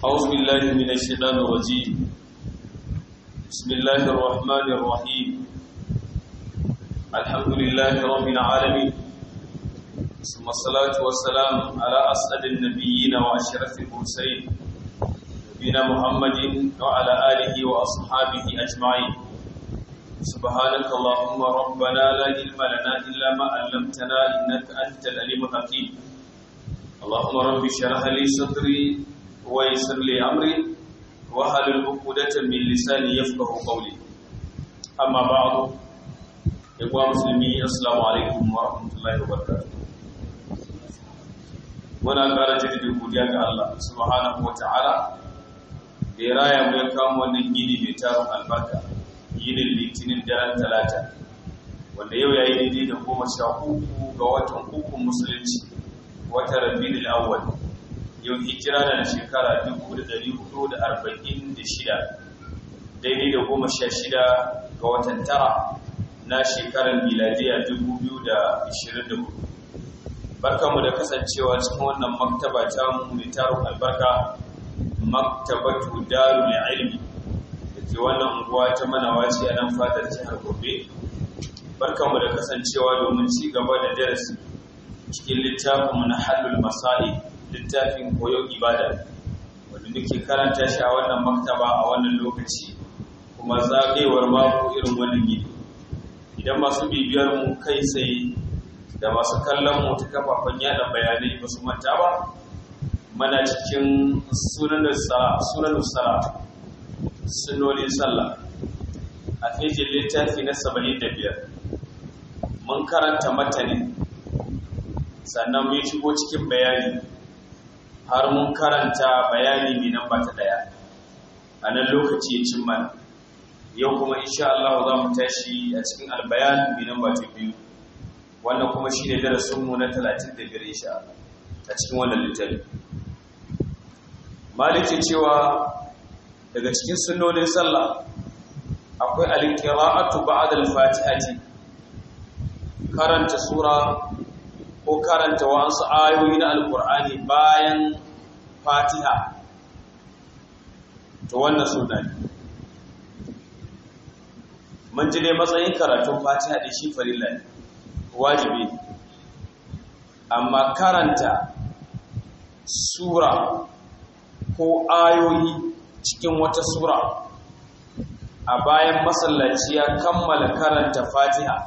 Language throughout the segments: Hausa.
أعوذ بالله من الشيطان الرجيم بسم الله الرحمن الرحيم الحمد لله رب العالمين ثم الصلاة والسلام على أسعد النبيين وأشرف المرسلين نبينا محمد وعلى آله وأصحابه أجمعين سبحانك اللهم ربنا لا علم لنا إلا ما علمتنا إنك أنت العليم الحكيم اللهم رب اشرح لي صدري ويسر لي امري واحلل عقدة من لساني يفقهوا قولي اما بعد اخوة مسلمين السلام عليكم ورحمة الله وبركاته muna ƙara jirgin godiya ga Allah subhanahu wa ta'ala da ya raya mu ya kama wannan gini mai tarin albarka yinin litinin daren talata wanda yau ya yi daidai da goma sha uku ga watan ukun musulunci wata rabiul awwal yau hijira da shekara 1446 daidai da goma sha shida ga watan tara na shekarar miladiya 2024 barkamu da kasancewa cikin wannan maktaba ta mu mai tarin albarka maktabatu darul ilmi da ke wannan unguwa ta manawaci a nan fadar jihar gobe barkamu da kasancewa domin ci gaba da darasi cikin littafin na halul masali littafin koyon ibada wanda muke karanta shi a wannan maktaba a wannan lokaci kuma zagayewar mako irin wannan gidi idan masu bibiyar mu kai sai da masu kallon mu ta kafafen yada bayanai ba su manta ba mana cikin sunan sala sunonin sallah a fejin littafi na 75 mun karanta matanin sannan mun shigo cikin bayani har mun karanta bayani mai namba ta daya a nan lokaci ya cin mana yau kuma insha Allah za mu tashi a cikin albayan mai namba ta biyu wannan kuma shi ne darasinmu na 35 insha Allah a cikin wannan littafi maliki cewa daga cikin sunnonin sallah akwai al-qira'atu ba'da al-fatihati karanta sura ko karanta wasu ayoyi na alkur'ani bayan fatiha to wannan suna ne mun ji ne matsayin karatun fatiha da shi farilla ne wajibi amma karanta sura ko ayoyi cikin wata sura a bayan masallaci ya kammala karanta fatiha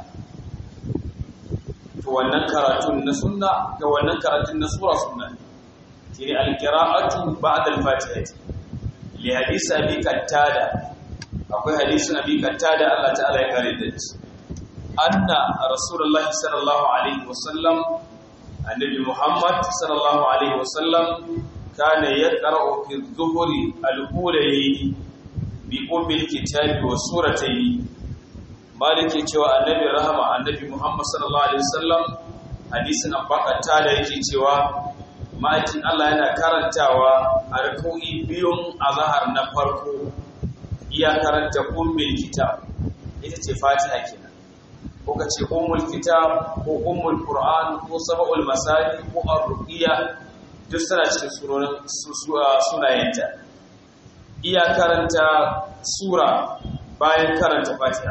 to wannan karatun na sunna ga wannan karatun na sura sunna shine alqira'atu ba'da al-fatiha li hadisi abi kattada akwai hadisin abi kattada Allah ta'ala ya kare da shi anna rasulullahi sallallahu alaihi wasallam annabi muhammad sallallahu alaihi wasallam kana yaqra'u fi dhuhri al-ulayi bi ummi al-kitabi wa suratayn maliki cewa annabi rahama annabi muhammad sallallahu alaihi wasallam hadisin abbaqata da yake cewa ma'aikin Allah yana karantawa a rak'o'i biyun azhar na farko iya karanta ummul kitab ita ce fatiha kenan ko kace ummul kitab ko ummul qur'an ko sab'ul masani ko ar-ruqiyya duk suna cikin surorin sunayenta iya karanta sura bayan karanta fatiha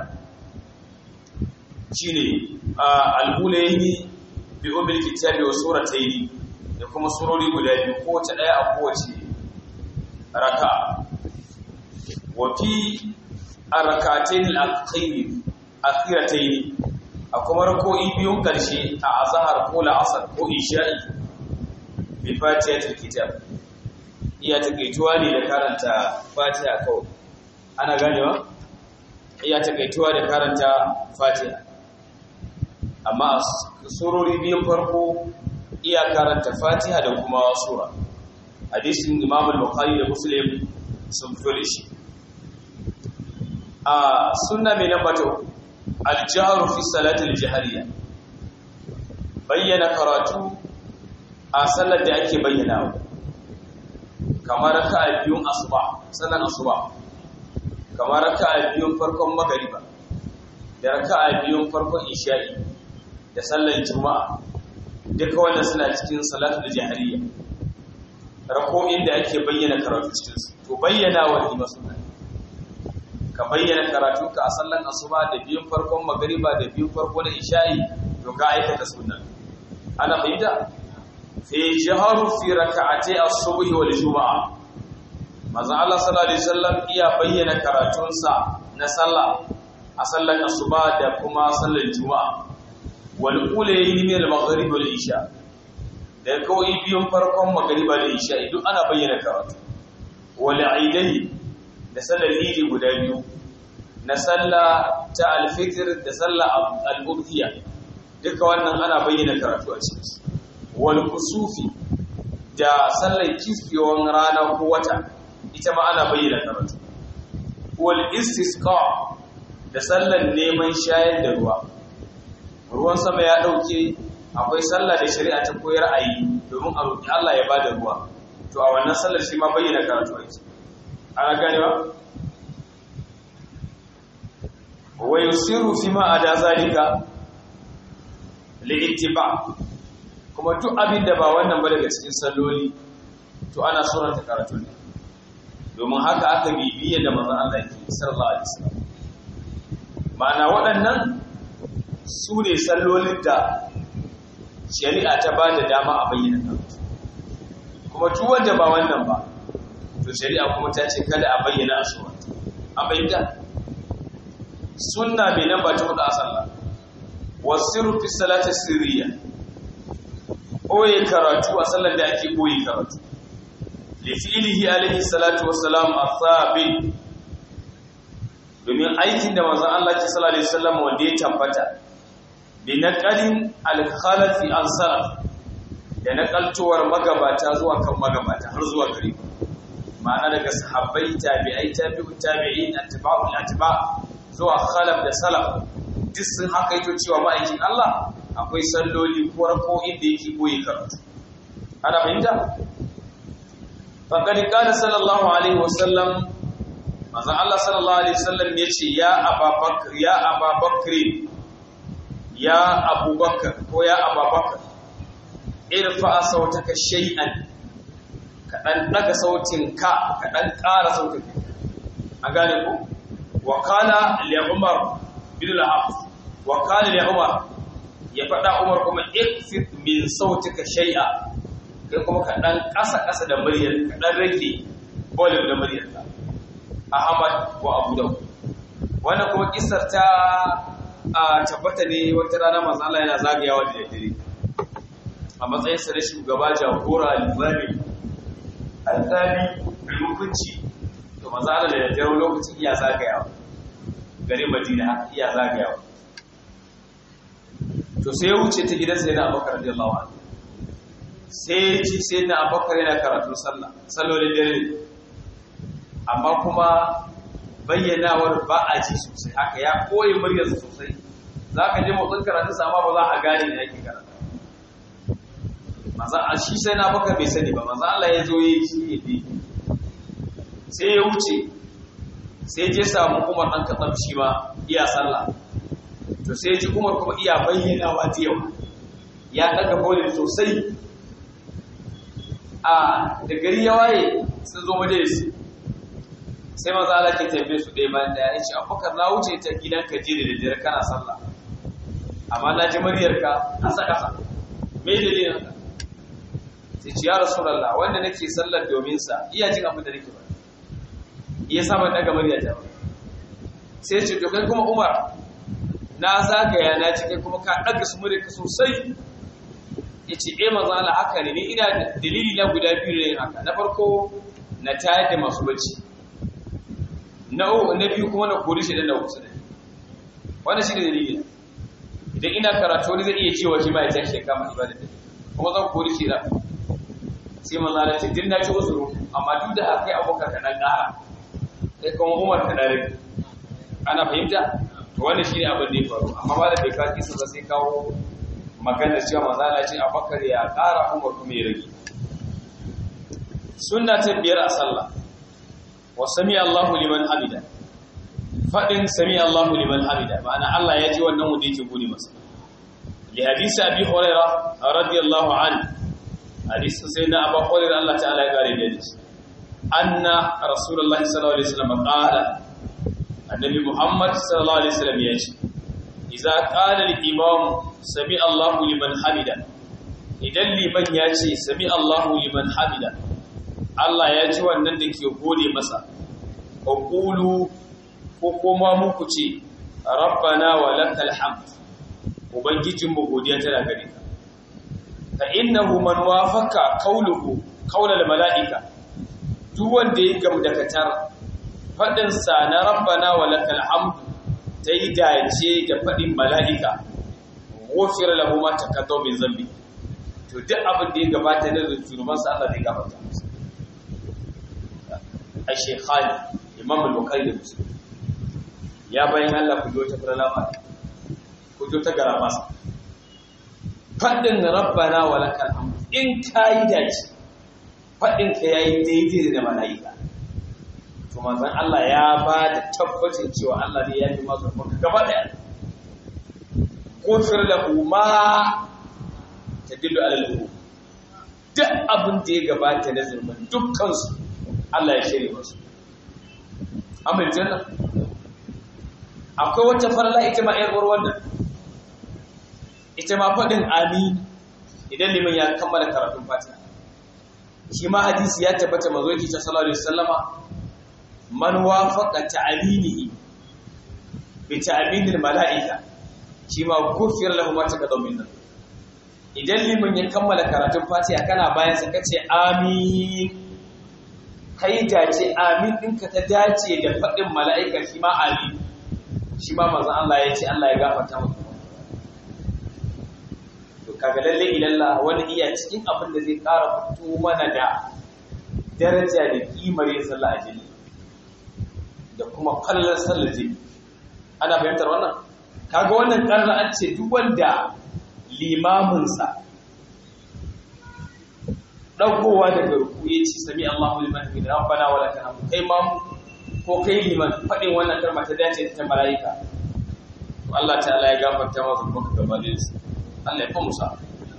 shine al-ulaini bi umil kitabi wa surataini da kuma surori guda biyu kowace daya a kowace raka wa fi arakatain al-akhir akhirataini a kuma rako'i biyun karshe a azhar ko la'asar ko isha'i bi fatihatul kitab iya takaituwa ne da karanta fatiha kawai ana ganewa iya takaituwa da karanta fatiha amma surori biyun farko iya karanta fatiha da kuma sura hadisin imam al-bukhari da muslim sun fure shi a sunna mai namba ta al-jahru fi salati al-jahriyya bayyana karatu a sallar da ake bayyana kamar raka'a biyun asuba sallar asuba kamar raka'a biyun farkon magariba da raka'a biyun farkon isha'i da sallar juma'a duka wannan suna cikin salatu da jahiliya rako'in da ake bayyana karatu cikinsu to bayyana wa ima suna ka bayyana karatu ka a sallan asuba da biyun farkon magariba da biyun farko na isha'i to ka aikata suna ana fahimta fi jaharu fi raka'ati as-subhi wal juma'a manzo Allah sallallahu alaihi wasallam iya bayyana karatunsa na sallah a sallan asuba da kuma sallan juma'a wal ulayi min al-maghrib wal isha da kawai biyun farkon magariba da isha duk ana bayyana karatu wal aidai da sallar idi guda biyu na sallah ta al-fitr da sallah al-udhiya duka wannan ana bayyana karatu a cikin wal kusufi da sallar kisfiyon rana ko wata ita ma ana bayyana karatu wal istisqa da sallar neman shayar da ruwa ruwan sama ya dauke akwai sallah da shari'a ta koyar a yi domin a roƙi Allah ya bada ruwa to a wannan sallar shi ma bayyana karatu ake ana gane ba wa yusiru fi ma ada zalika li'ittiba kuma duk abin da ba wannan ba daga cikin salloli to ana suranta karatu ne domin haka aka bibiye da manzon Allah ke sallallahu alaihi wasallam ma'ana waɗannan su ne sallolin da shari'a ta ba da dama a bayyana karatu kuma duk wanda ba wannan ba to shari'a kuma ta ce kada a bayyana a suranta an bayyana sunna mai nan ba ta hudu a sallah wasiru fi salati sirriya oye karatu a sallar da ake oye karatu li fi'lihi alaihi salatu wassalam athabi domin aikin da manzon Allah ke sallallahu alaihi wasallam wanda ya tabbata bi naqalin al-khalafi an salaf da naqaltuwar magabata zuwa kan magabata har zuwa gare ma'ana daga sahabbai tabi'ai tabi'u tabi'in atba'ul atba zuwa khalaf da salaf duk sun haka ito cewa ma'aikin Allah akwai salloli ko rako'in da yake koyi karatu ana fahimta faqad qala sallallahu alaihi wasallam manzon Allah sallallahu alaihi wasallam yace ya ababakar ya ababakar ya abubakar ko ya ababakar irfa sautaka shay'an ka dan daga sautin ka ka dan ƙara sautin a gane ko wa qala li umar bin al-hafs wa qala li umar ya faɗa umar kuma ikfit min sautika shay'a kai kuma ka dan ƙasa ƙasa da muryar ka dan rage volume da muryar ka ahmad wa abu daud wannan kuma kissar ta a tabbata ne wata rana manzo Allah yana zagayawa da daddare a matsayin sa na shugaba jagora limami alzali mai hukunci to manzo Allah da daddare lokacin iya zagayawa garin Madina iya zagayawa to sai ya wuce ta gidan sai na Abubakar radiyallahu anhu sai ci sai na Abubakar yana karatu sallah sallolin dare amma kuma bayyanawar ba a ji sosai haka ya koyi muryarsa sosai za ka je motsin karatu amma ba za a gane ne yake karatu maza a shi sai na baka bai sani ba maza Allah ya zo yi shi ya bi sai ya wuce sai je samu umar ɗan katsam shi ma iya sallah to sai ji umar kuma iya bayyanawa ta yau ya ɗaga bolin sosai a da gari ya waye sun zo majalisi sai maza Allah ke tambaye su ɗaya bayan ɗaya ya ce abubakar na wuce ta gidan ka je da daddare kana sallah amma na ji muryarka ƙasa ƙasa me dalilin haka sai ce ya rasulullah wanda nake sallar domin sa iya jin abin da nake ba iya sa ban daga muryata ba sai ce to kai kuma Umar na zagaya na ji kai kuma ka daga su muryarka sosai yace eh manzo Allah haka ne ni ina dalili na guda biyu ne haka na farko na tayar da masu bacci na na biyu kuma na kori shi dan da kusa da wannan shi ne dalili idan ina karatu wani zai iya cewa shi ma ya tashi ya kama ibada da kuma zan kori shi da sai manzo Allah ce din na ci uzuru amma duk da haka abokan ka dan ƙara sai kuma Umar ka dare ana fahimta to wannan shine abin da ya faru amma ba da bai ka kisa ba sai kawo maganar cewa manzo Allah ce Abubakar ya ƙara Umar kuma ya rage sunna ta biyar a sallah wa sami Allahu liman hamida faɗin sami Allahu liman hamida ma'ana Allah ya ji wannan wanda yake gode masa li hadisi abi huraira radiyallahu anhu hadisin sai na abu hurairah Allah ta'ala ya gare da shi anna rasulullahi sallallahu alaihi wasallam qala annabi muhammad sallallahu alaihi wasallam ya ce idza qala al-imam sami Allahu liman hamida idan liman ya ce sami Allahu liman hamida Allah ya ji wannan da ke gode masa ko qulu ko kuma muku ce rabbana wa lakal hamd ubangijinmu godiya tana gare ka fa innahu man wafaka qawluhu qawlal malaika duk wanda ya gamu da katar fadin sa na rabbana wa lakal hamd dai dace da fadin malaika ghufira lahu ma taqaddama min zambi to duk abin da ya gabata da zunuban sa Allah zai gafarta masa a shekhani imam al-bukhari da muslim ya bayan Allah ku jo ta farlama ku jo ta garamasa faɗin rabbana wa lakal hamd in kayi dace faɗin ka yayi daidai da malaika to manzon Allah ya ba da tabbacin cewa Allah ne ya yi masa maka gaba daya kufir lahu ma tadillu ala al duk abin da ya gabata na zulmin dukkan su Allah ya shirye musu amin janna akwai wata farla ita ma ƴar wannan ita ma faɗin amin idan liman ya kammala karatun fatiha shi ma hadisi ya tabbata mazo yake ta sallallahu alaihi wasallama man wafaqa ta'aminihi bi ta'aminil mala'ika shi ma gufiyar lahu ma taqaddama min idan liman ya kammala karatun fatiha kana bayan sa kace amin kai dace amin ɗinka ta dace da faɗin mala'ika shi ma amin shi ma manzon Allah ya ce Allah ya gafarta maka kaga lalle ilalla wani iya cikin abin da zai ƙara fito mana da daraja da kimar yin sallah a jini da kuma kallon sallar jini ana fahimtar wannan kaga wannan ƙarra an ce duk wanda limaminsa ɗaukowa daga ruku ya ce sami Allahu liman hamida rabbana wa lakal hamd kai mamu ko kai liman faɗin wannan kalma ta dace ta mala'ika Allah ta'ala ya gafarta maka kuma ka gabanin su Allah ya fa musa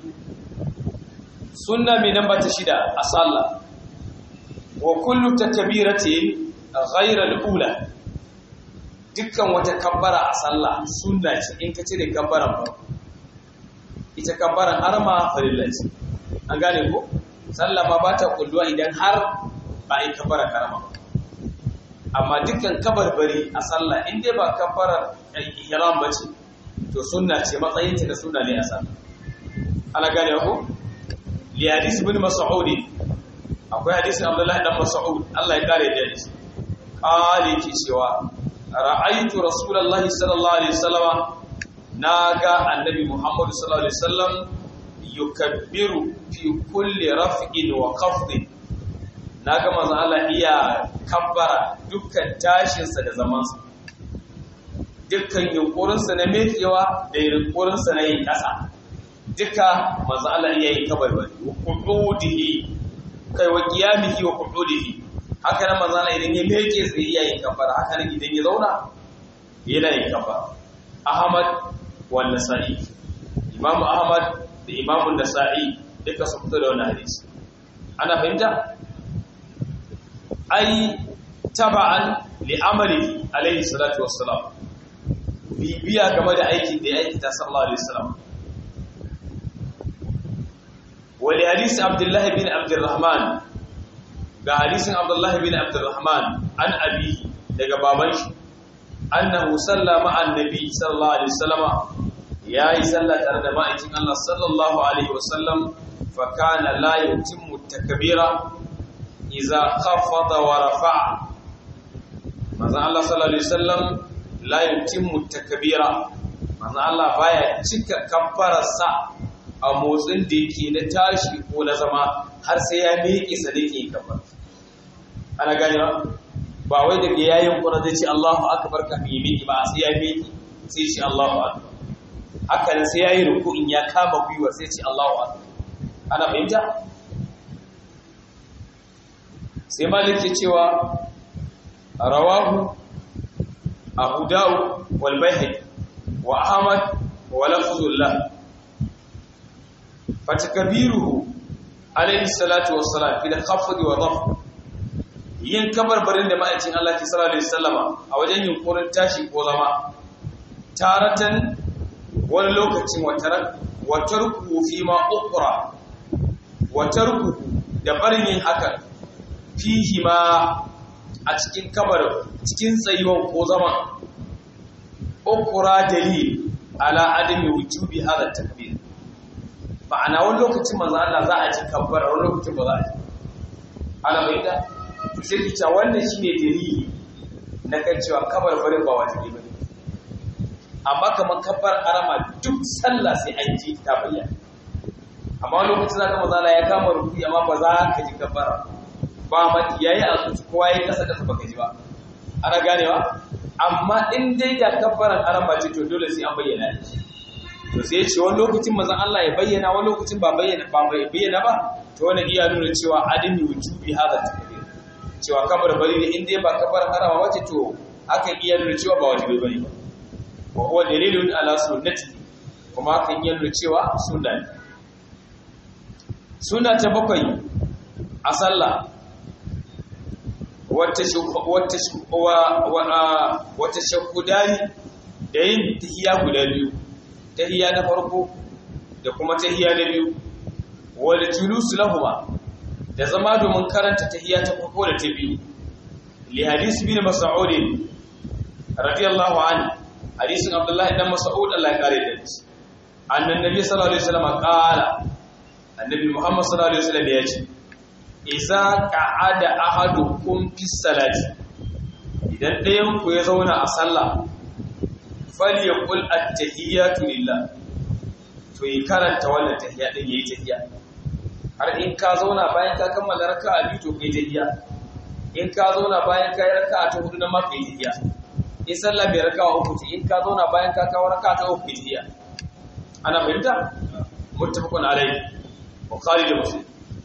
sunna mai namba ta shida a sallah wa kullu takbiratin ghayra al-ula dukkan wata kabbara a sallah sunna ce in ka cire kabbaran ba ita kabbaran harma farilla ce an gane ko sallah ma ba ta kulluwa idan har ba a yi kabbara karama amma dukkan kabarbari a sallah in dai ba kabbarar ihram ba ce to sunna ce matsayinta da sunna ne a sallah ana gane ko li hadisi ibn mas'ud akwai hadisin abdullahi dan mas'ud Allah ya kare da shi kale ki cewa ra'aytu rasulullahi sallallahu alaihi wasallam naga annabi muhammad sallallahu alaihi wasallam yukabbiru fi kulli raf'in wa khafdin naga manzo Allah iya kabbara dukkan tashin sa da zaman sa dukkan yunkurin sa na mekewa da yunkurin sa na yin kasa duka manzo Allah iya yin kabarbari wa qu'udihi kai wa qiyamihi wa qu'udihi haka nan manzo Allah idan ya meke sai iya yin kabbara haka nan idan ya zauna yana yin kabbara Ahmad wa Nasa'i Imam Ahmad da Imam Nasa'i duka su fito da wannan hadisi ana fahimta ai taba'an li amali alayhi salatu wassalam bibiya game da aikin da ya aikata sallallahu alaihi wasallam wali hadisi abdullahi bin abdurrahman ga hadisin abdullahi bin abdurrahman an abi daga baban shi annahu sallama annabi sallallahu alaihi wasallam yayi sallah tare da ma'aikin Allah sallallahu alaihi wasallam fa kana la yutimmu takbira idza khafada wa rafa'a manzo Allah sallallahu alaihi wasallam la yutimmu takbira manzo Allah baya cika kabbararsa a motsin da yake na tashi ko na zama har sai ya miƙe sa da yake kafa ana gane ba ba wai daga yayin kuna zai ce Allahu akbar ka mi miƙe ba sai ya miƙe sai shi Allahu akbar haka nan sai yayi ruku'in ya kama gwiwa sai ce Allahu akbar ana fahimta sai malik ke cewa rawahu abu dawud wal bayhaqi wa ahmad wa lafzullah fatakabiruhu alaihi salatu wassalam fil khafd wa dhaf yin kabarbarin da ma'aikin Allah ke sallallahu alaihi wasallama a wajen yunkurin tashi ko zama taratan wani lokacin wa tarku fi ma ukra wa tarku da barin yin hakan fihi ma a cikin kabar cikin tsayuwan ko zama ukra dalil ala adami wujubi hada takbir ma'ana wani lokacin manzo Allah za a ci kabbar wani lokacin ba za a ci ana bai da sai ki ta wannan shine dalili na kan cewa kabar barin ba wajibi bane amma kamar kabbar arama duk sallah sai an ji ta bayyana amma wani lokacin zaka manzo Allah ya kama rufi amma ba za ka ji kabbar ba ma yayi a zuci kowa yayi kasa kasa baka ji ba ana ganewa amma in dai da kabbaran arama ce to dole sai an bayyana shi to sai ce wani lokacin mazan Allah ya bayyana wani lokacin ba bayyana ba bai bayyana ba to wani iya nuna cewa adami wujubi hada takbir cewa kabar bari ne in dai ba kabar harama wace to akan iya nuna cewa ba wajibi bane ba wa huwa dalilun ala sunnati kuma akan iya nuna cewa sunna ne sunna ta bakwai a sallah wata wata wata shakudani da yin tahiya guda biyu tahiyya na farko da kuma tahiyya na biyu wal julus lahuma da zama domin karanta tahiyya ta farko da ta biyu li hadisi bin mas'ud radiyallahu anhu hadisin abdullahi dan mas'ud Allah ya kare da shi annan nabi sallallahu alaihi wasallam qala annabi muhammad sallallahu alaihi wasallam ya ce idza qa'ada ahadukum fi salati idan ɗayan ku ya zauna a sallah falyaqul at-tahiyyatu lillah to yi karanta wannan tahiyya din yayi tahiyya har in ka zauna bayan ka kammala raka'a biyu to kai tahiyya in ka zauna bayan ka yi raka'a ta hudu na ma kai tahiyya in sallah bai raka'a uku ce in ka zauna bayan ka kawo raka'a ta uku kai tahiyya ana fahimta muttafaqun alayhi bukhari da muslim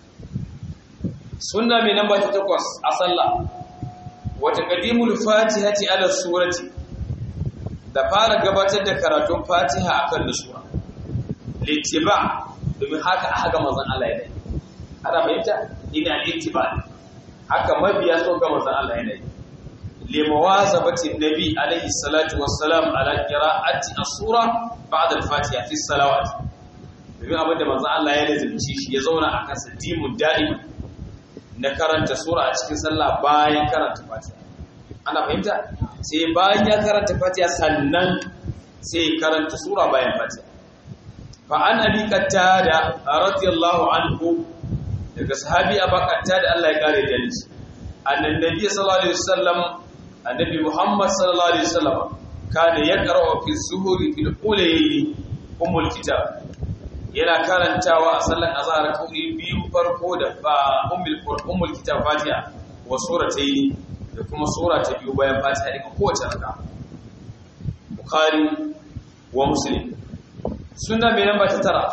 sunna mai namba ta takwas a sallah wa taqdimul fatihati ala surati da fara gabatar da karatun fatiha akan nusura littiba domin haka aka ga manzon Allah ya dai ana fahimta ina littiba haka mabiya so ga manzon Allah ya dai limawazabati nabi alaihi salatu wassalam ala qira'ati as-sura ba'da al-fatiha fi salawat domin abin da manzon Allah ya lazimci shi ya zauna akan sa dimun da'im na karanta sura a cikin sallah bayan karanta fatiha ana fahimta sai bayan ya karanta fatiha sannan sai karanta sura bayan fatiha fa an abi qattada radiyallahu anhu daga sahabi abu qattada Allah ya kare da shi annan nabi sallallahu alaihi wasallam annabi muhammad sallallahu alaihi wasallam kana yaqra'u fi zuhuri fil ulayli umul kitab yana karantawa a sallan azhar kauri biyu farko da ba ummul ummul kitab fatiha wa suratayn da kuma sura ta biyu bayan fatiha daga kowace raka bukhari wa muslim sunna mai namba ta tara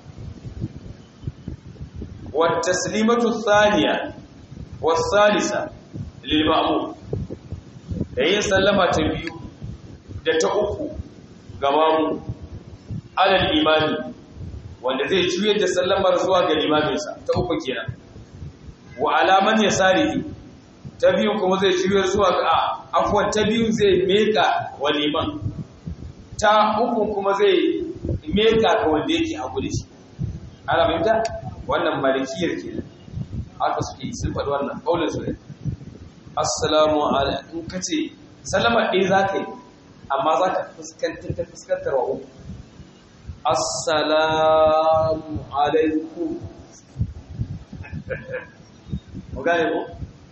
wa taslimatu thaniya wa salisa lil ma'mum da yin sallama ta biyu da ta uku ga mamu alal imani wanda zai juyar da sallamar zuwa ga limaminsa ta uku kenan wa alaman yasarihi ta biyu kuma zai shirya zuwa ga afuwan ta biyu zai meka wa liman ta uku kuma zai meka ga wanda yake hagu da shi ana fahimta wannan malikiyar ke haka suke sun faɗi wannan ƙaunar su ne assalamu alaikum ka ce sallama ɗaya za ka yi amma za ka fuskantar ta fuskantar wa uku assalamu alaikum mu gane ko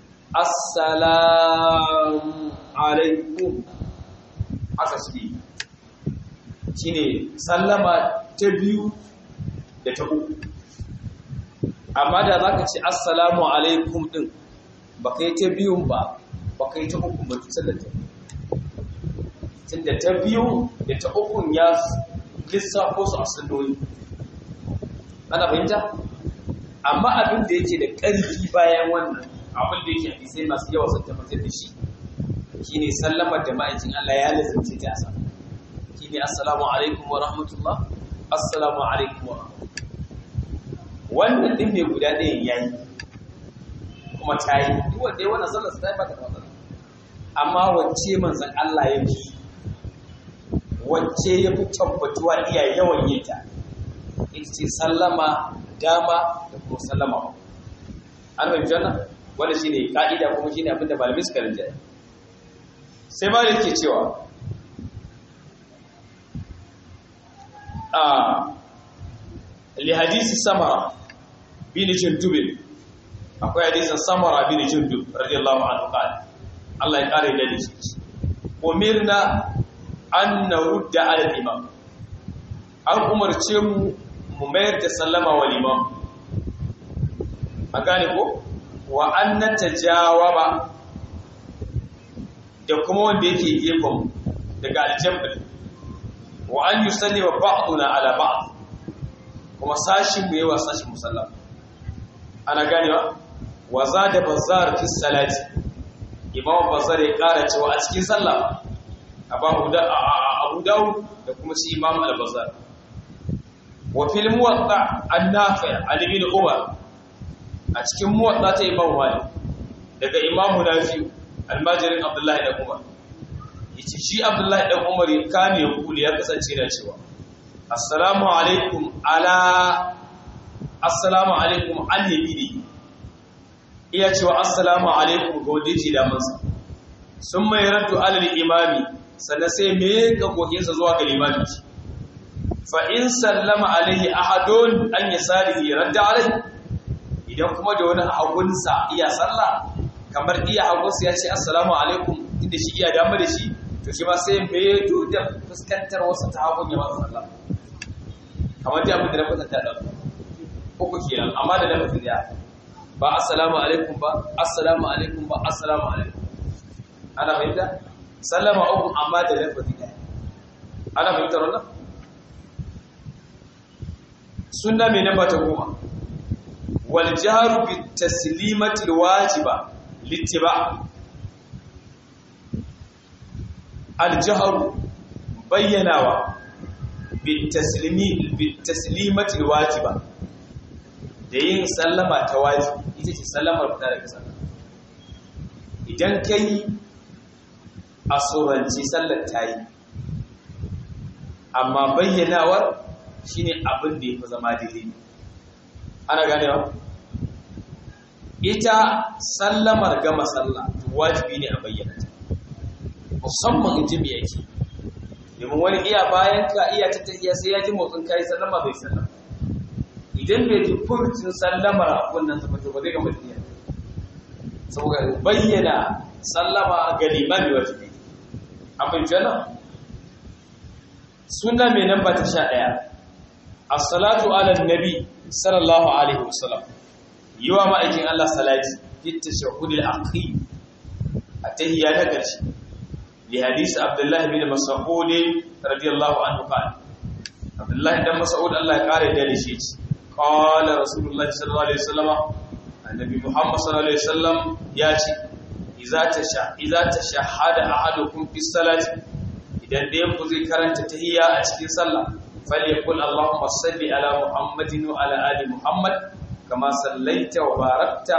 assalamu alaikum haka suke shi ne sallama ta biyu da ta uku amma da za ka ce assalamu alaikum ɗin ba ka yi ta biyun ba ba ka yi ta uku ba tutar da ta tun da ta biyu da ta ukun ya lissafo su a salloli ana fahimta amma abin da yake da ƙarfi bayan wannan abin da yake hadisai masu yawa sun tabbatar da shi shine sallamar da ma'aikin Allah ya lazimce ta asa shine assalamu alaikum wa rahmatullah assalamu alaikum wa rahmatullah wannan din mai guda ɗayan yayi kuma ta yi duk wanda ya wannan sallar ta yi ba ta da matsala amma wacce manzon Allah ya fi wacce ya fi tabbatuwa iya yawan yin ta ita ce sallama dama da kuma sallama an fahimci wannan wanda shi ne ka'ida kuma shi ne abinda malamai suka rinjaye sai ma da yake cewa a li hadisi samara bin jundubin akwai hadisin samara bin jundub radiyallahu anhu qala Allah ya kare da shi umirna an narudda ala imam an umarce mu mu mayar da sallama wa liman a gane ko wa an natajawaba da kuma wanda yake gefen daga aljambal wa an yusalli wa ba'duna ala ba'd kuma sashin mu yawa sashin musallama ana ganewa wa zada bazar fi salati imam bazar ya kara cewa a cikin sallah abu dawud da kuma shi imam al-bazar wa fil muwatta an-nafi' ali bin umar a cikin muwatta ta imam malik daga imam nafi almajirin abdullahi da umar yace shi abdullahi da umar ya kame ya kula ya kasance da cewa assalamu alaikum ala assalamu alaikum an yamini iya cewa assalamu alaikum ga wanda yake da mansa sun mai raddu alal imami sannan sai me ga kokinsa zuwa ga limami fa in sallama alaihi ahadun an yasarihi radda alaihi idan kuma da wani hagunsa iya sallah kamar iya hagunsa ya ce assalamu alaikum inda shi iya dama da shi to shi ma sai me da fuskantar wasu ta hagun ya masa sallah kamar dai abin da na kwatanta da uku kenan amma da lafazi daya ba assalamu alaikum ba assalamu alaikum ba assalamu alaikum ana fahimta sallama uku amma da lafazi daya ana fahimtar wannan sunna mai namba ta goma wal jahru bit taslimati al wajiba littiba al jahru bayyanawa bit taslimi bit taslimati al wajiba da yin sallama ta wajibi ita ce sallamar fita daga sallah idan kai a tsoranci sallar ta yi amma bayyanawar shine abin da ya fi zama daidai ana ganewa ita sallamar gama sallah wajibi ne a bayyana ta musamman in ji me yake domin wani iya bayan ka iya ta tafiya sai ya ji motsin kai sallama bai sallama idan bai ji furcin sallamar abun nan tabbato ba zai gama tafiya saboda bayyana sallama ga limami wajibi abin jana suna mai namba ta sha ɗaya as-salatu ala nabi sallallahu alaihi wasallam yi wa ma'aikin Allah salati fi tashahhud al-akhir atahiyya ta ƙarshe li hadisi abdullahi bin mas'ud radiyallahu anhu qala abdullahi dan mas'ud Allah ya kare da shi qala rasulullahi sallallahu alaihi wasallam annabi muhammad sallallahu alaihi wasallam ya ce iza ta shahada ahadukum fi salati idan ɗayan ku zai karanta tahiyya a cikin sallah falyakul allahumma salli ala muhammadin wa ala ali muhammad kama sallaita wa barakta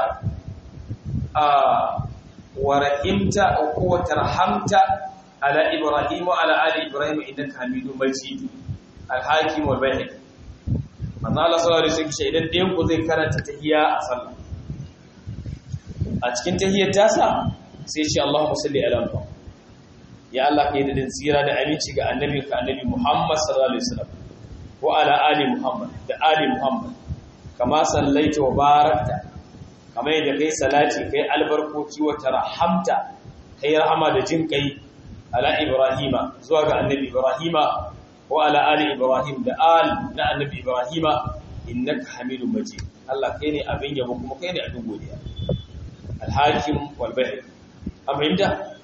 wa rahimta wa tarhamta ala ibrahim wa ala ali ibrahim innaka hamidum majid al-hakim wal bayhaqi manzo Allah sallallahu alaihi wasallam idan ɗayan ku zai karanta tahiyya a sallah a cikin tahiyyar tasa sai ce Allahumma salli ala Muhammad ya Allah kai da tsira da aminci ga annabi ka annabi Muhammad sallallahu alaihi wasallam wa ala ali Muhammad da ali Muhammad kama sallaita wa barakta kama yadda kai salati kai albarkoki wa tarhamta kai rahama da jin kai ala Ibrahima zuwa ga annabi Ibrahima wa ala ali Ibrahim da al na annabi Ibrahima innaka hamidum majid Allah kai ne abin yabo kuma kai ne abin godiya alhakim walbahir a fahimta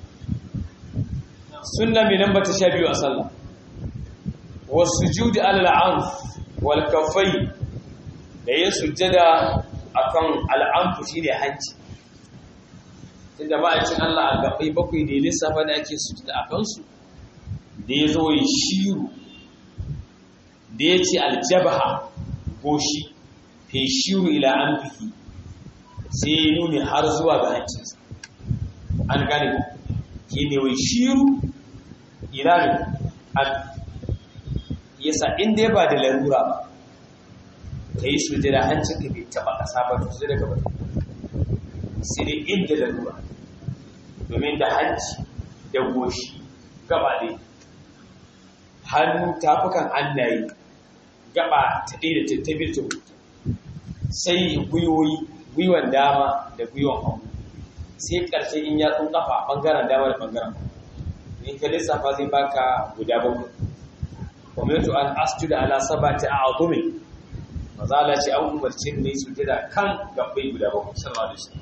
sunna mai nan bata sha biyu a sallah wasu judi al'amf walkafai da yin sujjada a kan al'amfu shi ne hanci inda ma'aikin Allah a gabai bakwai da lissafa da ake sujjada a kansu da ya zo yi shiru da ya ce aljabaha goshi feshiru ila anfihi sai nuni har zuwa ga hancinsa an gane ku shine wai shiru ila an yasa inda ya ba da larura ba ka yi sujada hancin ka bai taba kasa ba to sai daga ba sai dai inda larura domin da hanci da goshi gaba ne hannu tafukan hannaye gaba ta ɗaya da ta biyu ta sai gwiwoyi gwiwan dama da gwiwan hagu sai ƙarshe in ya tsun kafa ɓangaren dama da ɓangaren in ka lissafa zai baka guda bakwai kwamito an astu da ala sabata a azumi mazala ce an umarci ne su jira kan gabbai guda bakwai sarwa da shi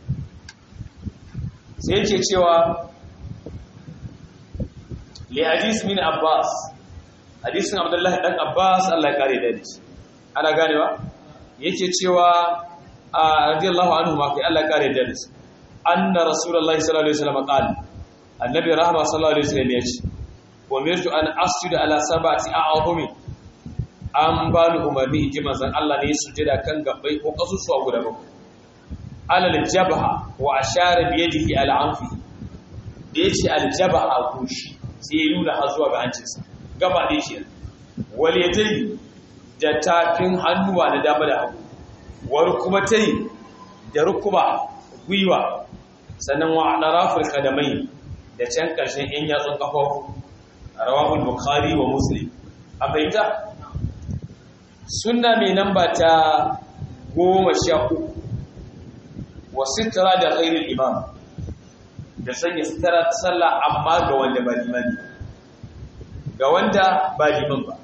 sai ce cewa li hadis min abbas hadisin abdullahi dan abbas Allah ya kare da shi ana ganewa yake cewa radiyallahu anhu ma kai Allah ya kare da shi anna rasulullahi sallallahu alaihi wasallam qala annabi rahma sallallahu alaihi wasallam yace umirtu an asjuda ala sab'ati a'zumi an ba ni umarni in ji manzon Allah ne sujada kan gabbai ko kasusuwa guda bakwai alal jabha wa ashara bi yadihi ala anfi da yace al jabha kushi sai ya nuna har zuwa ga hancinsa gaba da shi wal yadai da tafin hannuwa na dama da hagu war kuma tai da rukuba gwiwa sannan wa alaraful kadamai da can karshen yan yatsun kafafu rawahul bukhari wa muslim a bayyana sunna mai namba ta goma sha uku wa sitara da ghairul imam da sanya sitara ta sallah amma ga wanda ba limani ga wanda ba liman ba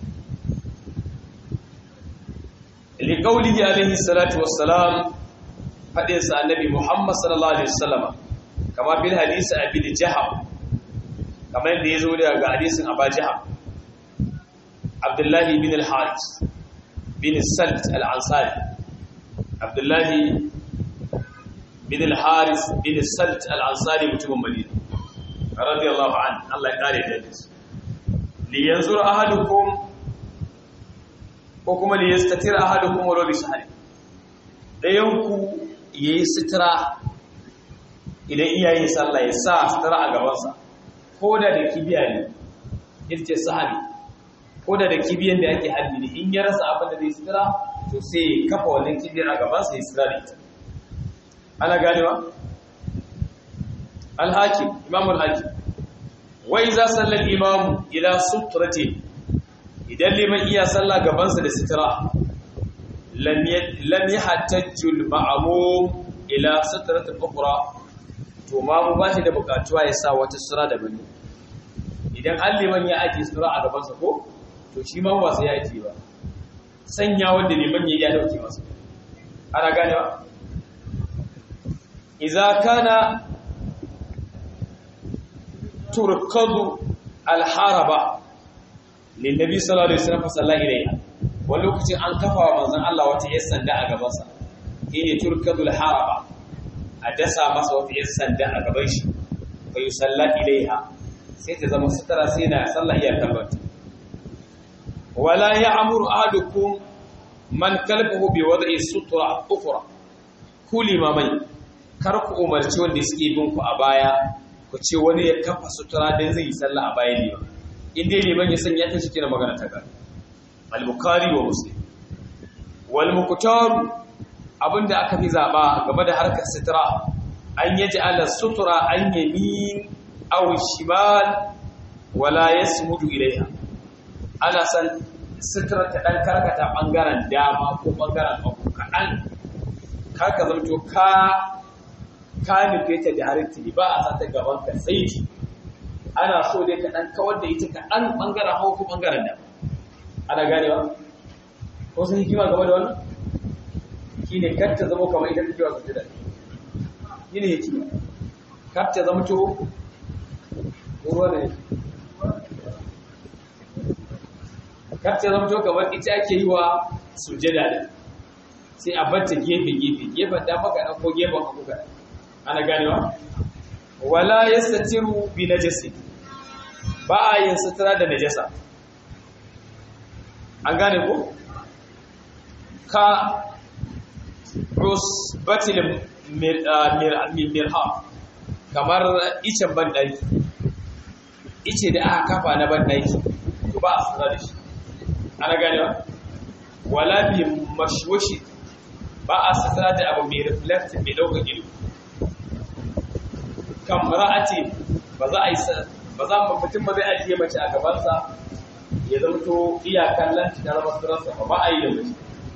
li qawlihi alaihi salatu wassalam fadin sa annabi muhammad sallallahu alaihi wasallam kama bil hadisi abi jahab kamar yadda yazo daga hadisin aba jahab abdullahi bin al-haris bin salt al-ansari abdullahi bin al-haris bin salt al-ansari mutumin madina radiyallahu an Allah ya kare da shi li yanzur ahadukum ko kuma li yastatira ahadukum wa bi sahari dayan ku yayi sitira idan iyaye sallah ya sa sitira a gaban sa ko da da kibiya ne yace sahabi ko da da kibiyan da ake halbi ne in ya rasa abin da zai sitira to sai kafa wannan kibiyar a gaban sa ya sitira da ita ana ganewa al-hakim imam al-hakim wa iza sallal imam ila sutrati idan liman iya sallah gaban sa da sitira lam lam yahtajju al-ma'mum ila sutrati ukhra to ma mu ba shi da bukatuwa ya sa wata sura da bane idan an liman ya aje sura a gaban sa ko to shi ma ba sai ya aje ba sanya wanda liman ya ya dauke masa ana ganewa إذا كان تركض الحربة للنبي صلى الله عليه وسلم فصلى إليها ولوكتي أن كفى ومنزل الله وتيسن دعا قبصا هي تركض الحربة أدسى مسا وتيسن دعا قبيش فيصلى إليها سيتزم سترى سينا صلى إيا كبت ولا يعمر أحدكم من كلبه بوضع السطرة أخرى كل ما من kar ku umarci wanda suke bin ku a baya ku ce wani ya kafa sutura dan zai yi sallah a baya ne in dai liman ya sanya ta cikin magana ta gari al-bukhari wa muslim wal muqtar abinda aka fi zaba game da harkar sutura an yaji ala sutura an yamin aw shimal wala yasmudu ilaiha ana san sutura ta dan karkata bangaren dama ko bangaren hagu kadan kar ka zanto ka ka nufe ta directly ba a sata gaban ka tsaiki ana so dai ka dan kawar da ita ka dan bangaren hagu ko bangaren da ana ganewa ko sun hikima game da wannan shine kar ta zama kamar ita take wasu jira shine hikima kar ta zama to ruwa ne kar ta zama to kamar ita ake yi wa sujada da sai a bata gefe gefe gefen da maka ko gefen hagu ka ana ganewa wala yastatiru bi najasi ba a yin sutura da najasa an gane ko ka usbatil mirham kamar icen banɗaki ice da aka kafa na banɗaki to ba a suna da shi ana gane ba wala bi mashwashi ba a suna da abu mai reflective mai ɗaukar ido kan ra'ati ba za a yi ba za mu mutum ba zai ajiye mace a gabansa ya zama to iyakan lanci na zama sirarsa ba ba a yi da mace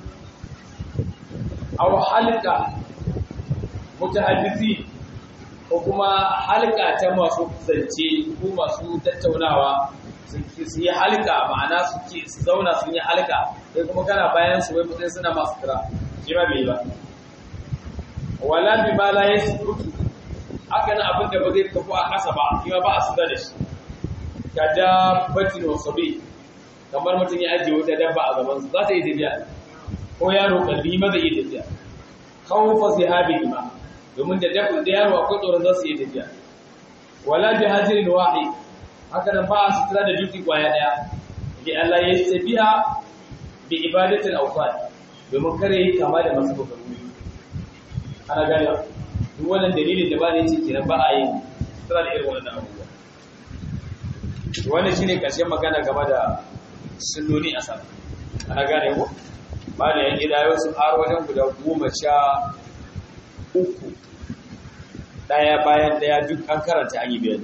aw halka mutahaddisi ko kuma halka ta masu zance ko masu tattaunawa su yi halka ma'ana su zauna sun yi halka sai kuma kana bayan su wai mutum suna masu kira shi ba bai ba wala bi ma la yasbutu haka nan abin da ba zai tafi a ƙasa ba shi ba a suda da shi ka dabbatin wasabi kamar mutum ya ajiye wata dabba a gabansu za ta yi tafiya ko yaro kalbi ma zai yi tafiya kawo fa sai habi ma domin da dabba da yaro akwai tsoron za su yi tafiya wala bi hajirin wahi haka nan ba a sutura da duki kwaya daya bi Allah ya tafiya bi ibadatul awqat domin kare yi kama da masu kokarin ana gane duk wannan dalilin da ba ne ce kenan ba a yin sutura da irin wannan abubuwa wannan shine karshen magana game da sunnoni a sallah ana gane ko ba da yan gida yau sun har wajen guda goma sha uku daya bayan daya duk an karanta an yi bayani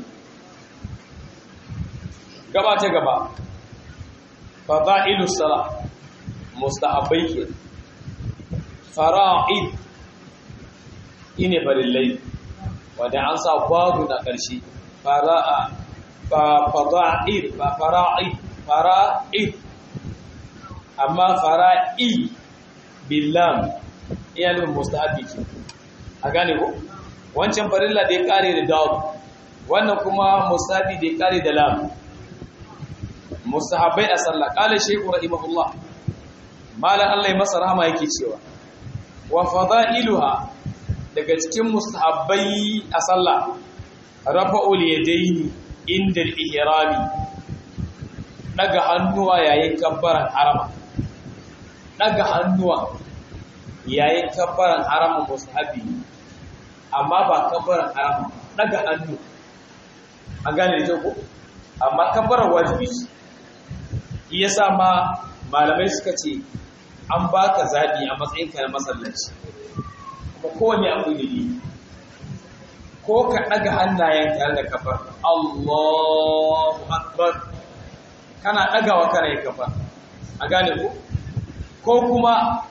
gaba ta gaba fada'ilu sala mustahabbai ke fara'id ine farillai wanda an sa babu na ƙarshe fara'a fada'id ba fara'id fara'id amma fara'i billam iya nufin mustahabi ke a gane ko wancan farilla da ya kare da dawo wannan kuma mustahabi da ya kare da lam mustahabbai a sallah kala shehu rahimahullah malan Allah ya masa rahama yake cewa wa fada'iluha daga cikin mustahabbai a sallah rafa'ul yadaini inda al-ihrami daga hannuwa yayin kabbaran harama daga hannuwa yayin kabbaran harama mustahabi amma ba kabbaran harama daga hannu an gane da ko amma kabbaran wajibi shi yasa ma malamai suka ce an baka zabi a matsayin ka na masallaci kuma kowanne abu ne ko ka daga hannayen tare da kafar Allahu akbar kana ɗagawa kana yi kafa a gane ku ko kuma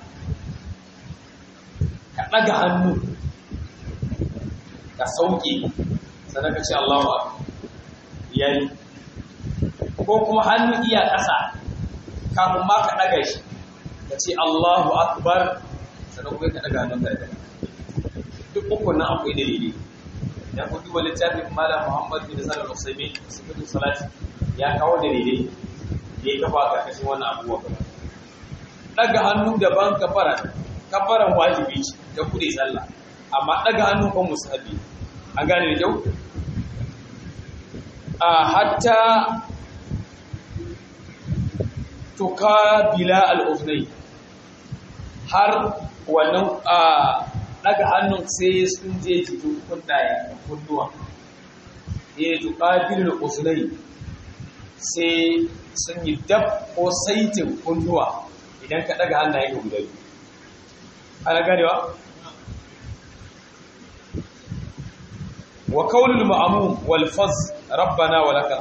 ka ɗaga hannu ka sauke sannan ka ce Allahu akbar yayi ko kuma hannu iya ƙasa kafin ma ka ɗaga shi ka ce Allahu akbar sannan kuma ka ɗaga hannun ka da duk uku nan akwai dalili ya ku duba littafin malam Muhammad bin Salih al-Usaimin sifatu salati ya kawo dalilai da ya kafa karkashin wannan abubuwa kuma daga hannu daban kafaran kafaran wajibi ce da kuɗe sallah amma daga hannu kan musahabi an gane da kyau a hatta tuka bila al-uznai har wannan daga hannun sai sun je jikin kundaye kunduwa ya tuka bila al-uznai sai sun yi dab ko saitin kunduwa idan ka daga hannaye ka guda biyu ana ganewa wa kaulul ma'mum wal faz rabbana wa lakal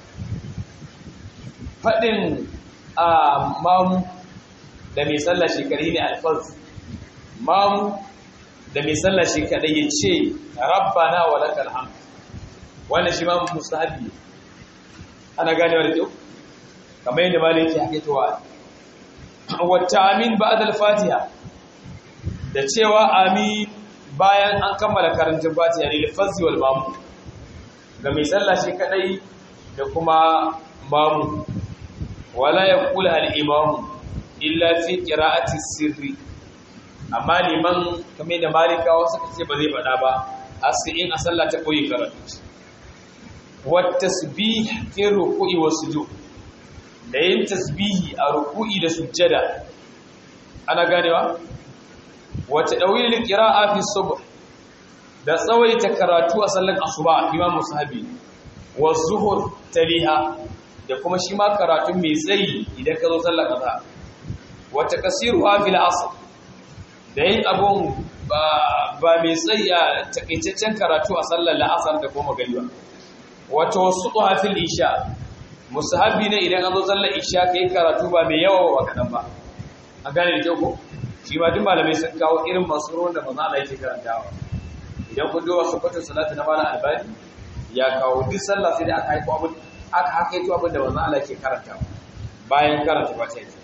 fadin a mamu da mai sallah shekari ne alfaz mamu da mai sallah shekari ya ce rabbana wa lakal hamd wannan shi ma mustahabi ana ganewa da kyau kamar yadda malai yake hakitowa wata amin ba'da al-fatiha da cewa amin bayan an kammala karantun fatiha ne lafazzi wal mamu ga mai sallah shi kadai da kuma mamu wala yaqulu al-imamu illa fi qira'ati sirri amma liman kamar da malikawa suka ce ba zai faɗa ba a in a sallah ta koyi karatu wa tasbih fi ruku'i wa sujud da yin tasbihi a ruku'i da sujjada ana ganewa wata dawilin qira'a fi subh da tsawaita karatu a sallar asuba imam musahabi wa zuhur taliha da kuma shi ma karatu mai tsayi idan ka zo sallar azhar wata kasiru fil asr da yin abun ba mai tsayi a takaitaccen karatu a sallar la'asar da kuma magariba wato wasu fil isha musahabi ne idan an zo sallar isha kai karatu ba mai yawa ba kadan ba a gane da kyau ko shi ma duk malamai sun kawo irin masu ruwan da maza Allah yake karantawa idan kun duba sufatin salatu na malam albani ya kawo duk sallah sai da aka haiko abin aka hakaito abin da manzon Allah ke karantawa bayan karanta fatiha ce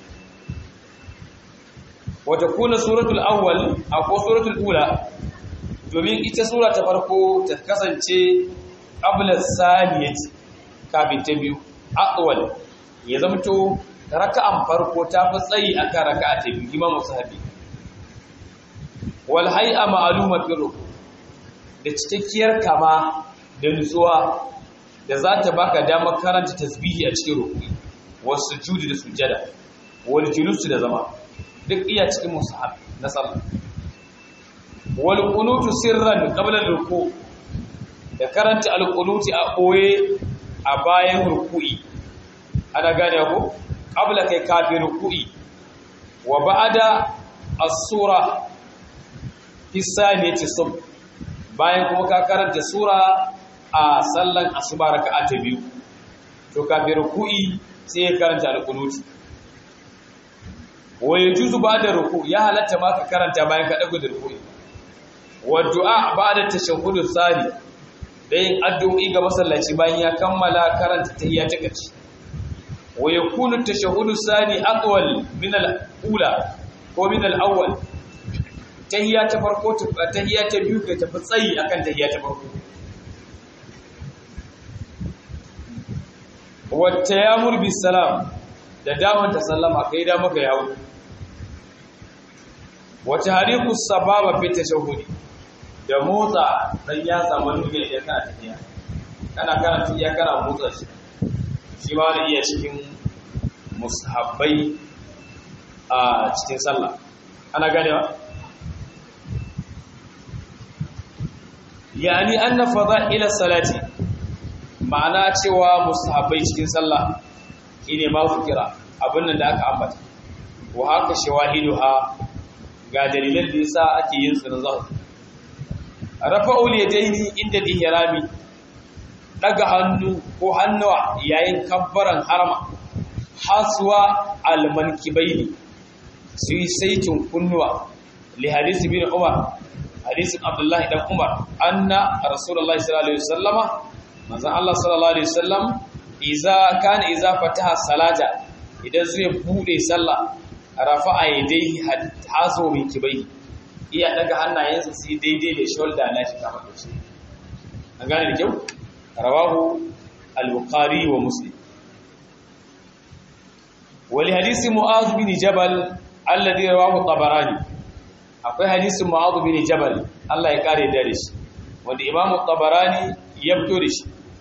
wata kuna suratul awwal ko suratul ula domin ita sura ta farko ta kasance qabla saniyati kafin ta biyu aqwal ya zamto raka'an farko ta fi tsayi akan raka'a ta biyu imamu sahabi wal hay'a ma'luma fi ruku da cikakkiyar kama da nutsuwa da za ta baka damar karanta tasbihi a cikin rukuni wasu judi da sujjada wal julusu da zama duk iya cikin musahab na sallah wal qunutu sirran qabla ruku da karanta al qunuti a koye a bayan ruku'i ana gane ko qabla kai kafin ruku'i wa ba'da as-sura fi saniyati subh bayan kuma ka karanta sura a sallan asuba raka'a ta biyu to kafin ruku'i sai ya karanta al-qunut wa yajuzu ba'da ruku ya halatta ma ka karanta bayan ka dago da ruku'i wa du'a ba'da tashahhud tsari da yin addu'o'i ga masallaci bayan ya kammala karanta tahiyya ta karshe wa yakunu tashahhud tsani aqwal min al-ula ko min al-awwal tahiyya ta farko tahiyya ta biyu kai tafi tsayi akan tahiyya ta farko wata ya murbi salam da damar ta sallama kai da maka yawo wata hariku sababa fi tashahhudi da motsa dan ya samu nuna idan kana tafiya kana kana tafiya kana motsa shi shi ma da iya cikin mushabbai a cikin sallah ana ganewa yani anna fada'ila salati ma'ana cewa mustahabbai cikin sallah shine ma kira abin nan da aka ambata wa haka shawahiduha ga dalilan da yasa ake yin su na zahir rafa'ul yadaini inda ihrami daga hannu ko hannuwa yayin kabbaran harama haswa almankibaini su yi saitin kunnuwa li hadisi bin umar hadisin abdullahi dan umar anna rasulullahi sallallahu alaihi wasallama manzon Allah sallallahu alaihi wasallam iza kana iza fataha salata idan zai bude sallah rafa'a yadayhi hazo min kibai iya daga hannayensa sai daidai da shoulder na shi kamar shi an gane da kyau rawahu al-bukhari wa muslim wali hadisi mu'adh bin jabal alladhi rawahu tabarani akwai hadisin mu'adh bin jabal Allah ya kare da shi wanda imam tabarani ya fito da shi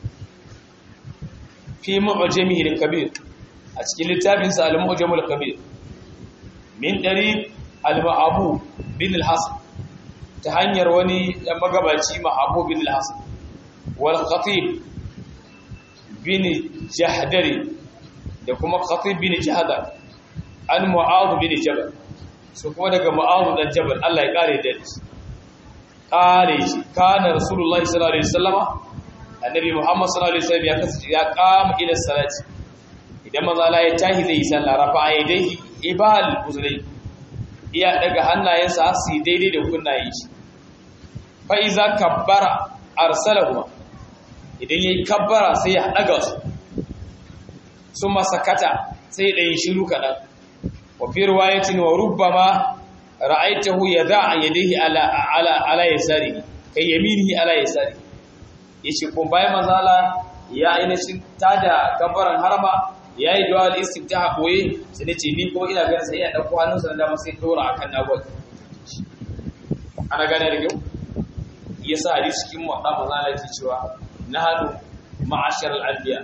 fi mu'jamihi al-kabir a cikin littafin sa al-mu'jam al-kabir min tariq al-ma'abu bin al-hasan ta hanyar wani magabaci ma'abu bin al-hasan wal khatib bin jahdari da kuma khatib bin jahdar an mu'adh bin jabal su kuma daga mu'adh dan jabal Allah ya kare da shi kare shi kana rasulullahi sallallahu alaihi wasallama annabi muhammad sallallahu alaihi wasallam ya kasance ya kama ila salati idan manzo Allah ya tahi zai yi sallah rafa yadayhi ibal uzlai iya daga hannayensa su daidai da kunnayen shi fa iza kabbara arsalahu idan yayi kabbara sai ya daga su summa sakata sai da yin shiru kadan wa fi riwayatin wa rubbama ra'aytahu yada'a yadayhi ala ala ala yasari kai yaminihi ala yasari yace ko bayan manzala ya ainihin tada kabbaran harama yayi du'a al-istiftaha koyi sai nace ni kuma ina ganin sai ya dauko hannunsa da dama sai dora akan nagwai ana gane da kyau yasa hadisi cikin muwadda manzala yake cewa nahadu ma'ashar al-anbiya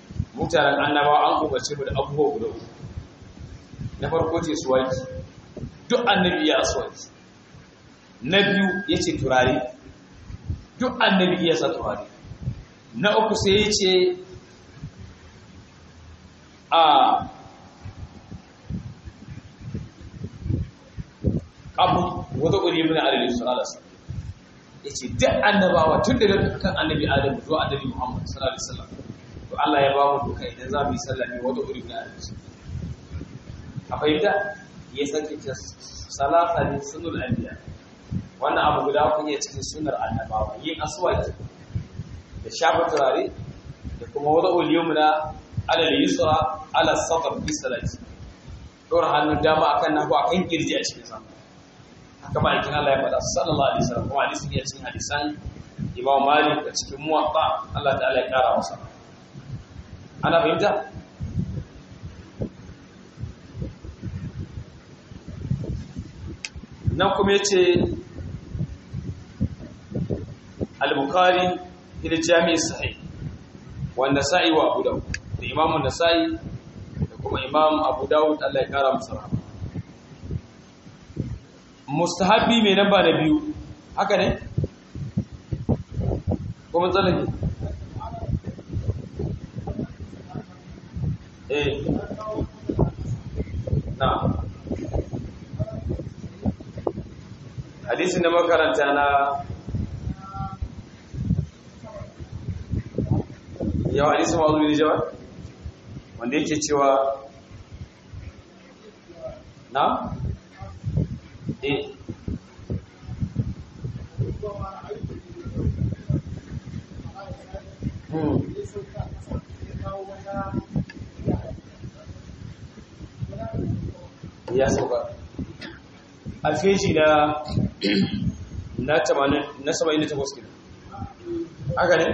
mutanen annabawa an umarce mu da abubuwa guda uku na farko ce suwaki duk annabi iya aswaki na biyu yace turare duk annabi iya sa turare na uku sai yace a abu wata ƙuri ibn alayhi sallallahu alaihi yace duk annabawa tun daga kan annabi adam zuwa annabi muhammad sallallahu alaihi wasallam to Allah ya ba mu duka idan za mu yi sallah ne wata ƙuri ibn alayhi a fahimta ya sake ta salata ne sunul anbiya wannan abu guda kun iya cikin sunar annabawa yin aswaki da shafa turare da kuma wata uliyumna alal yusra ala sadr fi salati dora hannun dama akan nahu akan kirji a cikin sama haka ba ikin Allah ya faɗa sallallahu alaihi wasallam kuma hadisi ne cikin hadisan Imam Malik da cikin Muwatta Allah ta'ala ya kara masa ana fahimta nan kuma yace al-Bukhari ila Jami' Sahih wanda sa'i wa Abu Dawud da Imam Nasa'i da kuma Imam Abu Dawud Allah ya kara masa rahama mustahabi mai namba na biyu haka ne? kuma tsanani eh na hadisin da makaranta na yawa hadisin mazu ne jawa wanda yake cewa na? eh ya sauka a feji na na 78 kilo haka ne?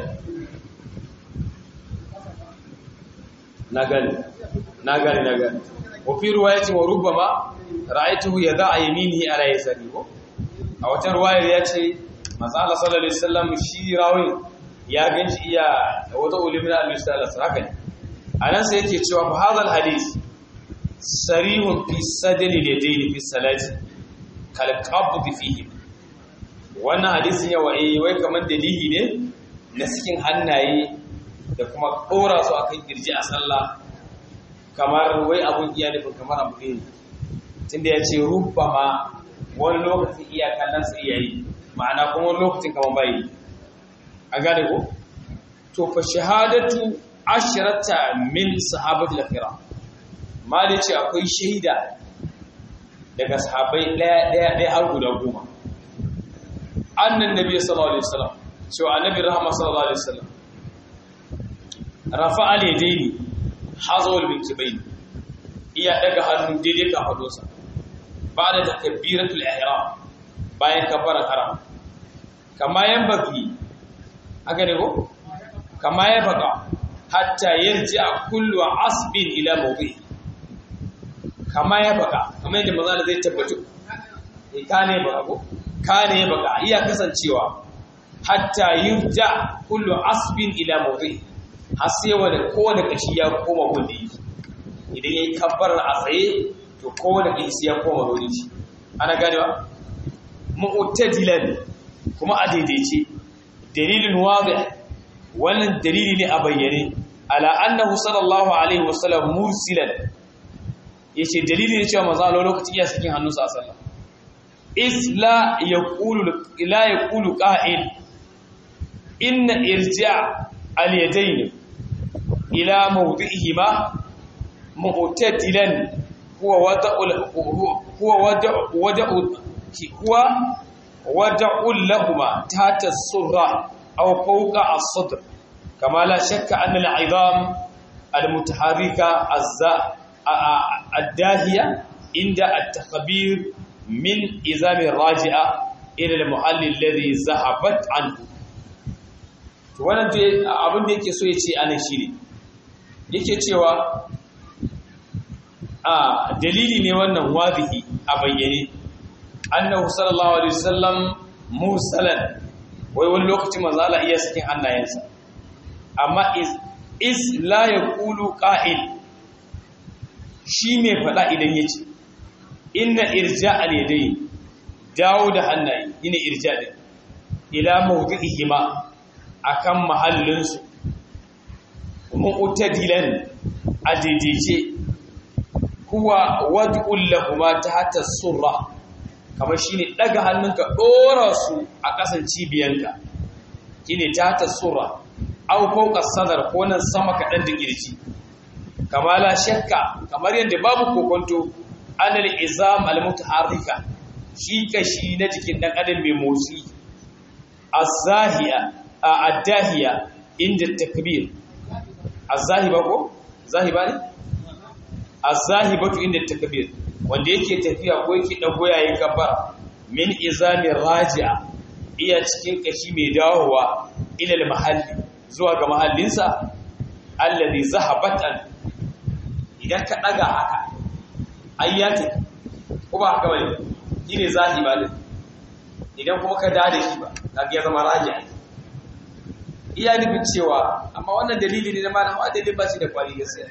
na gani na gani na gani wafi ruwa ya ce wa rubba ma ra'aituhu ya za a yi mini ala ya sani ko a wata ruwayar ya ce matsala sallallahu alaihi wasallam shi rawin ya ganci iya wata ulimin al-misalas haka ne a nan sai yake cewa fa hadal hadith sarihun fi sadri yadayn fi salati kal qabd fihi wannan hadisin yawa eh wai kaman dalili ne na cikin hannaye da kuma dora su akan kirji a sallah kamar wai abun iya nufin kamar abu ne tunda ya ce rubbama wani lokacin iya kallon sa iya yi ma'ana kuma wani lokacin kamar bai a gane ko to fa shahadatu ashrata min sahabatul akhira mali ce akwai shaida daga sahabbai daya daya daya har guda goma annan nabi sallallahu alaihi wasallam cewa annabi rahama sallallahu alaihi wasallam rafa al-yadaini hazawul bintibaini iya daga hannun daidai ka hadosa ba da takbiratul ihram bayan kabbaran haram kama yan baki haka ne ko kama ya baka hatta yarji a kullu asbin ila mawdi kama ya baka kama yadda maza zai tabbatu eh ka ne baka ko ka ne baka iya kasancewa hatta yurja kullu asbin ila mawdi har sai wani kowane kashi ya koma gundi idan yayi kabbarar a tsaye to kowane kashi ya koma gundi shi ana ganewa mu'tadilan kuma a daidaice dalilin wadih wannan dalili ne a bayyane ala annahu sallallahu alaihi wasallam mursilan yace dalili ne cewa manzo Allah lokacin iya sakin hannunsa a sallah is la yaqulu la yaqulu qa'il inna irja' al-yadayn ila mawdi'ihima mu'tadilan huwa wada'u huwa wada'u wada'u huwa wada'u lahumma tahta as-surra aw fawqa as-sadr kama la shakka anna al-'idham al-mutaharrika ad-dahiya inda at-takhbir min izam ar-raji'a ila al-muhall alladhi zahabat anhu to wannan abin da yake so ya ce anan shine yake cewa a dalili ne wannan wadihi a bayyane annahu sallallahu alaihi wasallam mursalan wai wani lokacin manzo Allah iya sakin hannayensa amma is is la yaqulu qa'il shi mai fada idan yace inna irja al-yadayn dawo da hannaye ina irja din ila mawdi'ihima akan mahallinsu mu'tadilan adidije huwa wad'ul lahuma tahta surra kamar shine daga hannunka dora su a kasan cibiyanka shine tahta surra aw fawqa sadar ko nan sama kadan da kirji kamala shakka kamar yadda babu kokonto anal izam al mutaharrika shi kashi na jikin dan adam mai motsi az-zahiya ad-dahiya inda takbir az-zahiba ko zahiba ne az-zahibatu inda takbir wanda yake tafiya ko yake dago yayin kabbara min izami raji'a iya cikin kashi mai dawowa ila al-mahalli zuwa ga mahallinsa alladhi zahabatan idan ka daga haka ayyati ko ba haka bane shine zahiba din idan kuma ka dade shi ba kaga ya zama raji'a iya nufin cewa amma wannan dalili ne na malam wa dalilin ba shi da kwari gaskiya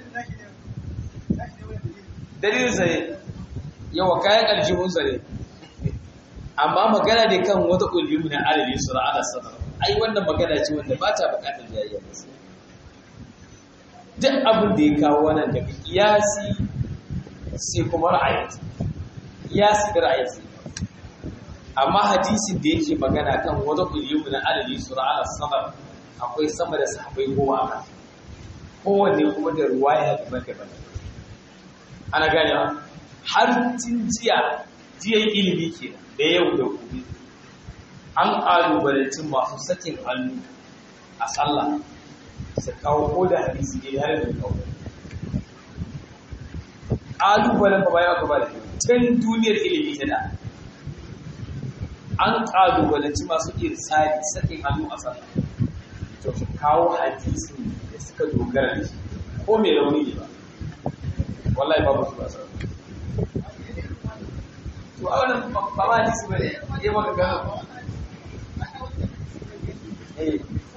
dalilin sa ne yawa kayan aljihun sa ne amma magana ne kan wata ulumi na alabi sura ala sadar ai wannan magana ce wanda ba ta bukatar jayayya gaskiya duk abin da ya kawo wannan daga kiyasi sai kuma ra'ayi kiyasi da ra'ayi amma hadisin da yake magana kan wata ulumi na alabi sura ala sadar akwai sama da sahabbai goma a kan kowanne kuma da ruwaya daban-daban ana gane har tun jiya jiyan ilimi ke da yau da gobe an ƙalubalanci masu sakin hannu a sallah su kawo ko da hadisi ne har da kawo ƙalubalen ba bayan gaba da tun duniyar ilimi ta da an ƙalubalanci masu irsali sakin hannu a sallah to su kawo hadisi da suka dogara da shi ko mai rauni ne ba wallahi babu su ba sa to a wannan ba ma hadisi ba ne ya maka gano eh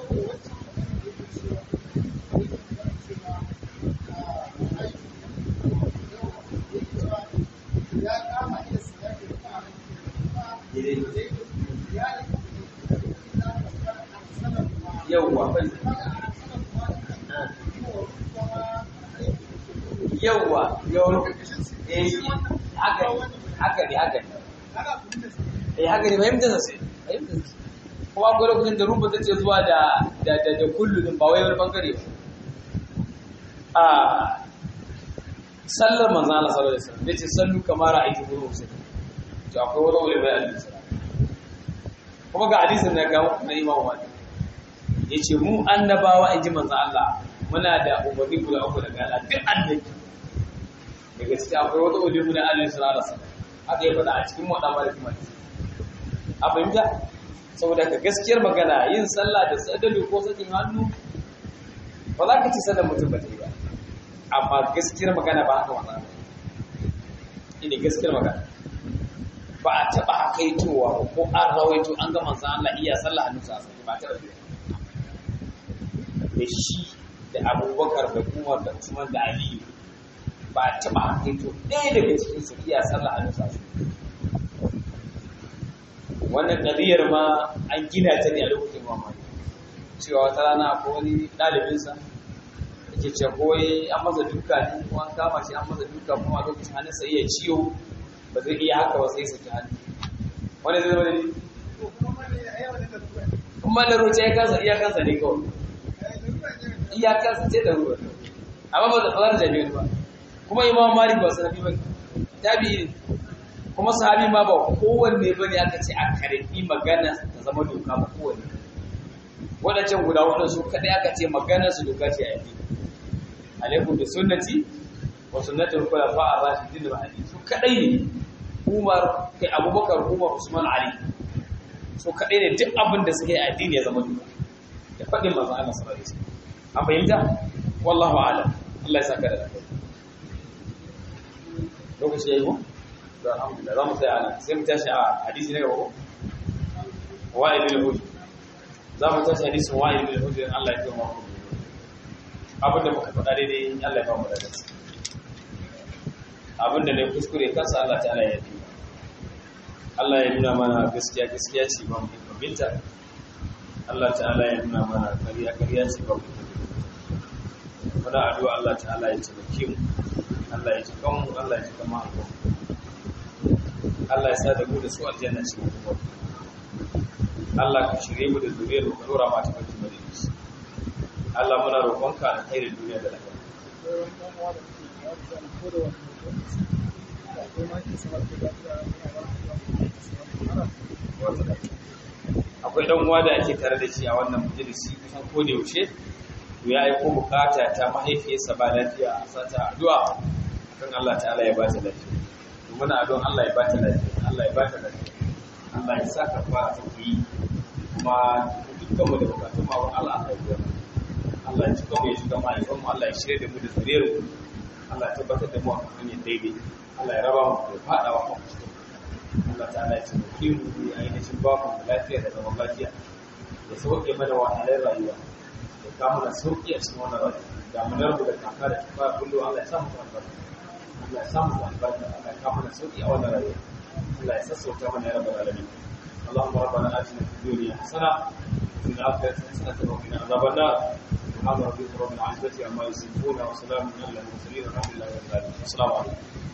yauwa yauwa yauwa eh haka haka ne haka ne eh haka ne fahimtar sa sai fahimtar sa kuma akwai lokacin da ruba ta ce zuwa da da da da kullu din ba wai wani bangare ba a sallar manzo Allah sallallahu alaihi wasallam yace sallu kamar ra'aytu guru sai to akwai wani wani bai hadisi kuma ga hadisin da ga na Imam Malik yace mu annabawa inji manzo Allah muna da umarni guda uku daga Allah duk annabi da gaskiya akwai wata ulimu na Allah sallallahu alaihi wasallam haka ya faɗa a cikin wadda malik malik a fahimta saboda ka gaskiyar magana yin sallah da sadali ko sakin hannu ba za ka ci sallar mutum ba ta yi ba amma gaskiyar magana ba haka wannan ina gaskiyar magana ba a taɓa hakaitowa ko an rawaito an ga manzan Allah iya sallah hannu sa sai ba ta rabu da shi da abubakar da umar da usman da aliyu ba a taɓa hakaito ɗaya daga cikin su iya sallah hannu sa wannan ƙabiyar ma an gina ta ne a lokacin mamaki cewa wata rana ko wani ɗalibinsa da ke ce koyi an masa duka ne ko an kama shi an masa duka kuma a lokacin hannun sai ya ciwo ba zai iya haka ba sai saki hannu wani zai zama da ni kuma da roce ya kansa iya kansa ne kawai iya kansa ce da ruwa amma ba da tsalar jami'in ba kuma imam malik ba sanabi ba tabi'i ne kuma sahabi ma ba kowanne ba ne aka ce a karfi magana ta zama doka ba kowanne wadancan guda wadda su kadai aka ce magana su doka ce a yi alaikum da sunnati wa sunnatul khulafa ar-rashidin al-mahdi su kadai ne Umar kai Abubakar Umar Usman Ali su kadai ne duk abin da suke addini ya zama doka da fadin manzo Allah sallallahu alaihi wasallam an fahimta wallahu a'lam Allah ya saka da lafiya lokaci yayi ko to alhamdulillah za mu tsaya ana sai mu tashi a hadisi na gaba wa'id bin hujr za mu tashi hadisin wa'id bin hujr Allah ya kiyaye mu abin da muka faɗa daidai Allah ya ba mu da gaske abinda ne kuskure kansa Allah ta'ala ya yi Allah ya nuna mana gaskiya gaskiya ce ba mu binta Allah ta'ala ya nuna mana kariya kariya ce ba mu muna addu'a Allah ta'ala ya taimake mu Allah ya cika mu Allah ya cika mu Allah ya sa da mu da su aljanna ce mu kuma Allah ka shirye mu da zuriyar mu ka dora mata barki madalici Allah muna roƙonka da khairin duniya da lafiya akwai dan uwa da ake tare da shi a wannan majalisi kusan ko da yaushe to ya aiko bukata ta mahaifiyarsa ba lafiya a sata addu'a kan Allah ta'ala ya ba ta lafiya to muna addu'an Allah ya ba ta lafiya Allah ya ba ta lafiya Allah ya saka fara ta yi kuma dukkan mu da bukatun ma wa Allah ya biya Allah ya cika mu ya cika mu ayyukan mu Allah ya shirye da mu da zuriyar mu Allah ya tabbatar da mu a kan hanyar daidai Allah ya raba mu da fadawa kan kuskure Allah ta'ala ya taimake mu ya ainihin ba mu lafiya da zaman lafiya ya sauke mana wahalar rayuwa ya kama da sauki a cikin wannan rayuwa damunar mu da kaka da kifa kullu Allah ya samu albarka Allah ya samu albarka Allah ya kama da sauki a wannan rayuwa Allah ya sassauta mana ya rabbal alamin اللهم ربنا آتنا في الدنيا حسنة وفي الآخرة حسنة وقنا عذاب النار سبحان ربك رب العزة عما يصفون وسلام على المرسلين والحمد لله رب العالمين السلام عليكم